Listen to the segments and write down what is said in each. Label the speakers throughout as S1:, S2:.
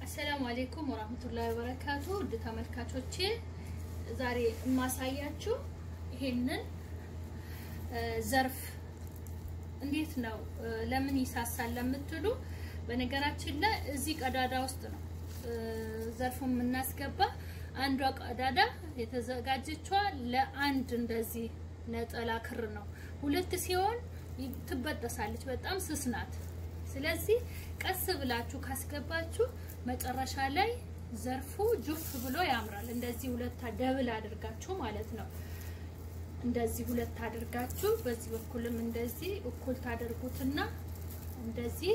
S1: አሰላሙ አሌይኩም ወራህመቱላሂ ወበረካቱ ውድ ተመልካቾቼ ዛሬ የማሳያችሁ ይሄንን ዘርፍ እንዴት ነው ለምን ይሳሳል ለምትሉ በነገራችን ላይ እዚህ ቀዳዳ ውስጥ ነው ዘርፉን የምናስገባ አንዷ ቀዳዳ የተዘጋጀችዋ ለአንድ እንደዚህ ነጠላ ክር ነው ሁለት ሲሆን ትበጠሳለች በጣም ስስ ናት ስለዚህ ቀስ ብላችሁ ካስገባችሁ መጨረሻ ላይ ዘርፉ ጁፍ ብሎ ያምራል። እንደዚህ ሁለት ደብል አድርጋችሁ ማለት ነው። እንደዚህ ሁለት አድርጋችሁ በዚህ በኩልም እንደዚህ እኩል ታደርጉትና እንደዚህ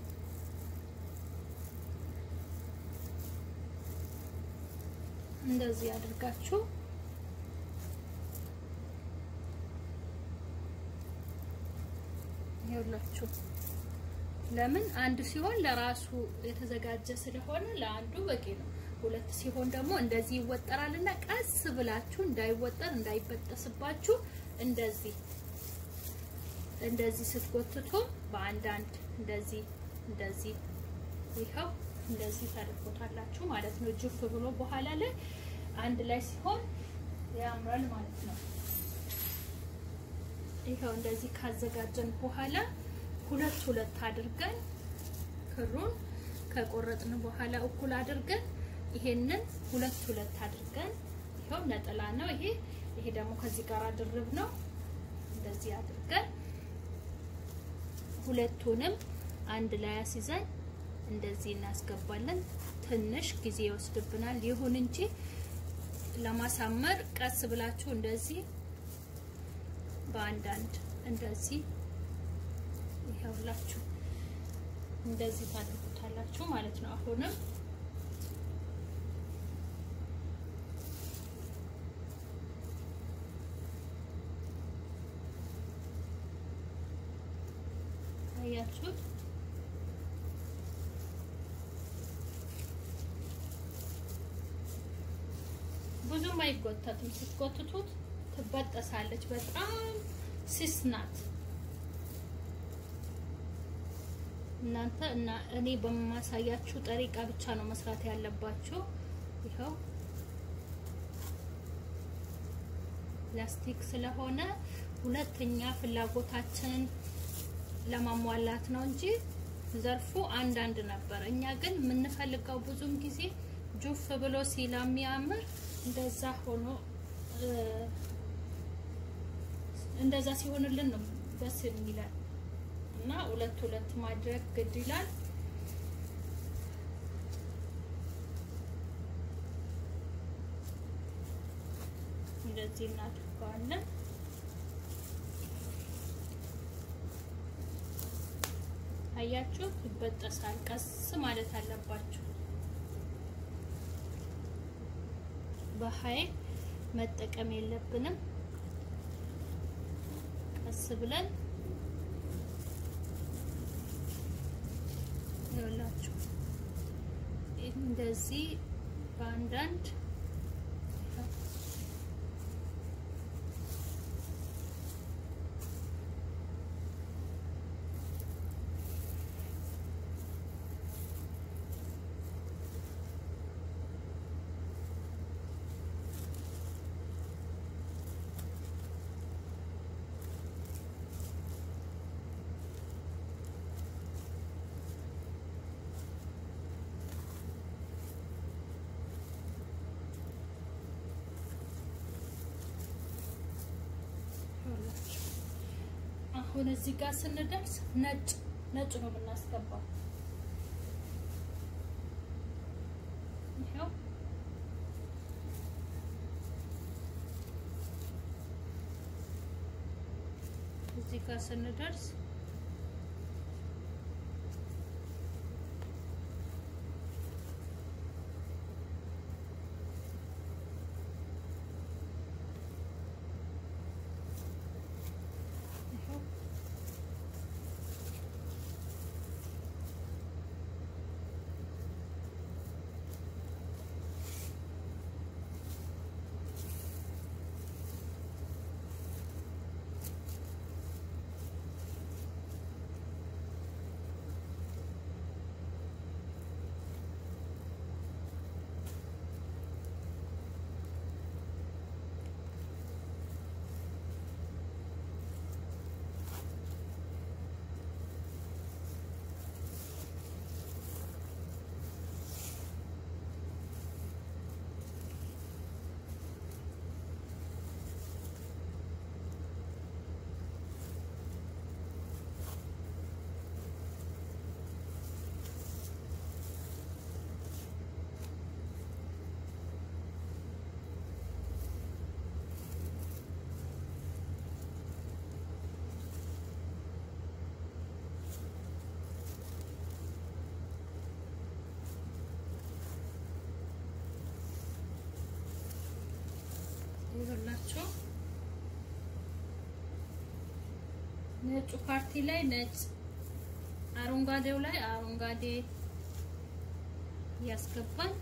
S1: እንደዚህ አድርጋችሁ ይኸውላችሁ ለምን አንድ ሲሆን ለራሱ የተዘጋጀ ስለሆነ ለአንዱ በቂ ነው። ሁለት ሲሆን ደግሞ እንደዚህ ይወጠራልና ቀስ ብላችሁ እንዳይወጠር እንዳይበጠስባችሁ እንደዚህ እንደዚህ ስትጎትቱ በአንዳንድ እንደዚህ እንደዚህ ይኸው እንደዚህ ታደርጉታላችሁ ማለት ነው። ጅፍ ብሎ በኋላ ላይ አንድ ላይ ሲሆን ያምራል ማለት ነው። ይኸው እንደዚህ ካዘጋጀን በኋላ ሁለት ሁለት አድርገን ክሩን ከቆረጥን በኋላ እኩል አድርገን ይሄንን ሁለት ሁለት አድርገን ይሄው ነጠላ ነው ይሄ ይሄ ደግሞ ከዚህ ጋር ድርብ ነው እንደዚህ አድርገን ሁለቱንም አንድ ላይ አስይዘን እንደዚህ እናስገባለን። ትንሽ ጊዜ ይወስድብናል። ይሁን እንጂ ለማሳመር ቀስ ብላችሁ እንደዚህ በአንዳንድ እንደዚህ ይኸውላችሁ እንደዚህ ታደርጉታላችሁ ማለት ነው። አሁንም አያችሁት? ብዙም አይጎተትም። ስትጎትቱት ትበጠሳለች። በጣም ስስ ናት። እናንተ እና እኔ በማሳያችሁ ጠሪቃ ብቻ ነው መስራት ያለባችሁ። ይኸው ፕላስቲክ ስለሆነ ሁለተኛ ፍላጎታችንን ለማሟላት ነው እንጂ ዘርፉ አንዳንድ ነበር። እኛ ግን የምንፈልገው ብዙም ጊዜ ጁፍ ብሎ ሲለሚያምር እንደዛ ሆኖ እንደዛ ሲሆንልን ነው ደስ የሚለን እና ሁለት ሁለት ማድረግ ግድ ይላል። እንደዚህ እናድርገዋለን። አያችሁ፣ ይበጠሳል። ቀስ ማለት አለባችሁ። በኃይል መጠቀም የለብንም። ቀስ ብለን ይኸውላችሁ እንደዚህ በአንዳንድ አሁን እዚህ ጋር ስንደርስ ነጭ ነጭ ነው የምናስገባው። ይሄው እዚህ ጋር ስንደርስ ይኸውላችሁ ነጩ ፓርቲ ላይ ነጭ፣ አረንጓዴው ላይ አረንጓዴ ያስገባል።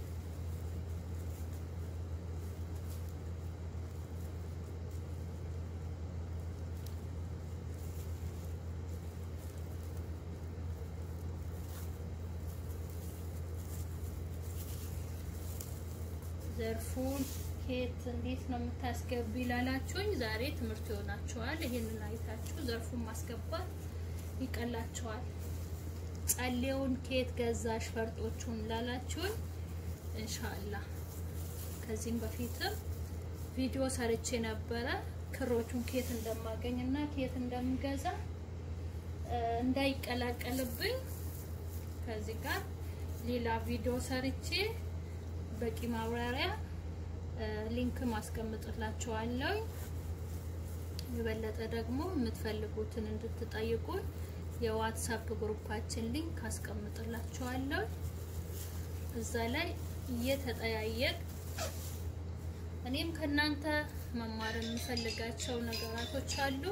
S1: ዘርፉን ኬት እንዴት ነው የምታስገቢ ላላችሁኝ ዛሬ ትምህርት ይሆናችኋል። ይሄንን አይታችሁ ዘርፉን ማስገባት ይቀላችኋል። ጸሌውን ኬት ገዛሽ ፈርጦቹን ላላችሁኝ ኢንሻአላህ ከዚህም በፊትም ቪዲዮ ሰርቼ ነበረ ክሮቹን ኬት እንደማገኝ እና ኬት እንደምገዛ እንዳይቀላቀልብኝ ከዚህ ጋር ሌላ ቪዲዮ ሰርቼ በቂ ማብራሪያ ሊንክ ማስቀምጥላችኋለሁ። የበለጠ ደግሞ የምትፈልጉትን እንድትጠይቁን የዋትሳፕ ግሩፓችን ሊንክ አስቀምጥላችኋለሁ። እዛ ላይ እየተጠያየቅ እኔም ከእናንተ መማር የምፈልጋቸው ነገራቶች አሉ።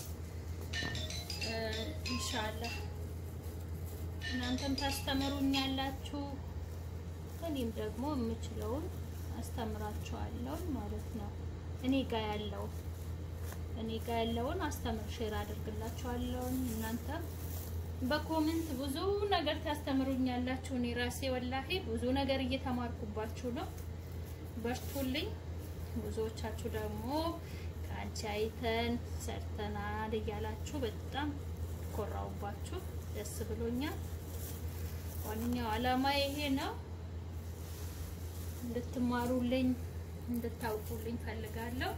S1: ኢንሻአላህ እናንተም ታስተምሩኛላችሁ እኔም ደግሞ የምችለውን አስተምራችኋለሁ ማለት ነው። እኔ ጋር ያለው እኔ ጋር ያለውን አስተምር ሼር አድርግላችኋለሁ። እናንተም በኮሜንት ብዙ ነገር ታስተምሩኛላችሁ። እኔ ራሴ ወላሂ ብዙ ነገር እየተማርኩባችሁ ነው። በርቱልኝ። ብዙዎቻችሁ ደግሞ ከአንቺ አይተን ሰርተናል እያላችሁ በጣም ኮራውባችሁ። ደስ ብሎኛል። ዋነኛው አላማ ይሄ ነው። እንድትማሩልኝ እንድታውቁልኝ ፈልጋለሁ።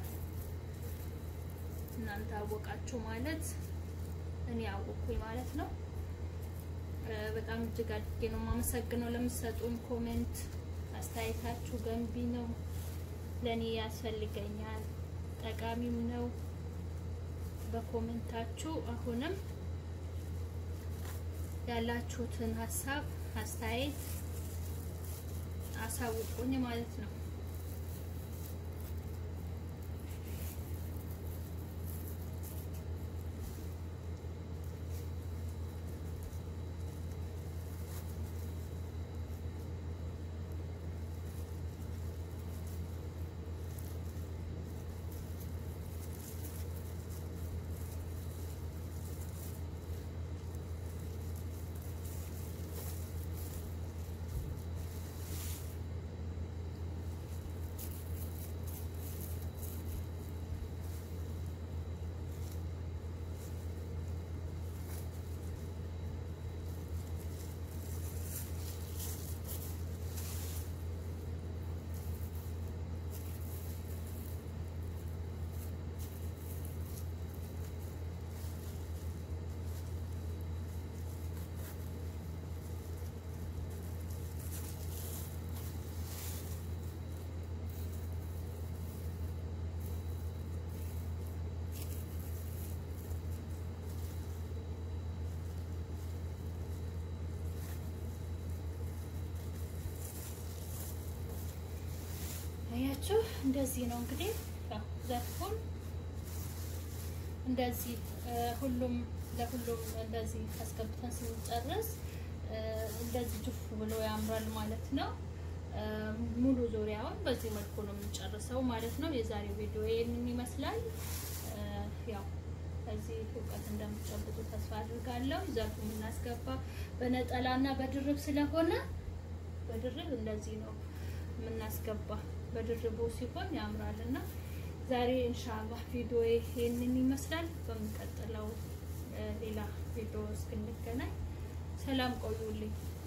S1: እናንተ አወቃችሁ ማለት እኔ አወቅኩኝ ማለት ነው። በጣም እጅግ አድርጌ ነው የማመሰግነው ለምትሰጡን ኮሜንት። አስተያየታችሁ ገንቢ ነው፣ ለእኔ ያስፈልገኛል፣ ጠቃሚም ነው። በኮሜንታችሁ አሁንም ያላችሁትን ሀሳብ አስተያየት አሳውቁኝ ማለት ነው። አያችሁ እንደዚህ ነው እንግዲህ ዘርፉን እንደዚህ ሁሉም ለሁሉም እንደዚህ አስገብተን ስንጨርስ እንደዚህ ጅፍ ብሎ ያምራል ማለት ነው። ሙሉ ዙሪያውን በዚህ መልኩ ነው የምንጨርሰው ማለት ነው። የዛሬው ቪዲዮ ይህንን ይመስላል። ያው ከዚህ እውቀት እንደምትጨብጡ ተስፋ አድርጋለሁ። ዘርፉ የምናስገባ በነጠላና በድርብ ስለሆነ በድርብ እንደዚህ ነው የምናስገባ በድርቡ ሲሆን ያምራል እና ዛሬ ኢንሻአላህ ቪዲዮ ይሄንን ይመስላል። በሚቀጥለው ሌላ ቪዲዮ እስክንገናኝ ሰላም ቆዩልኝ።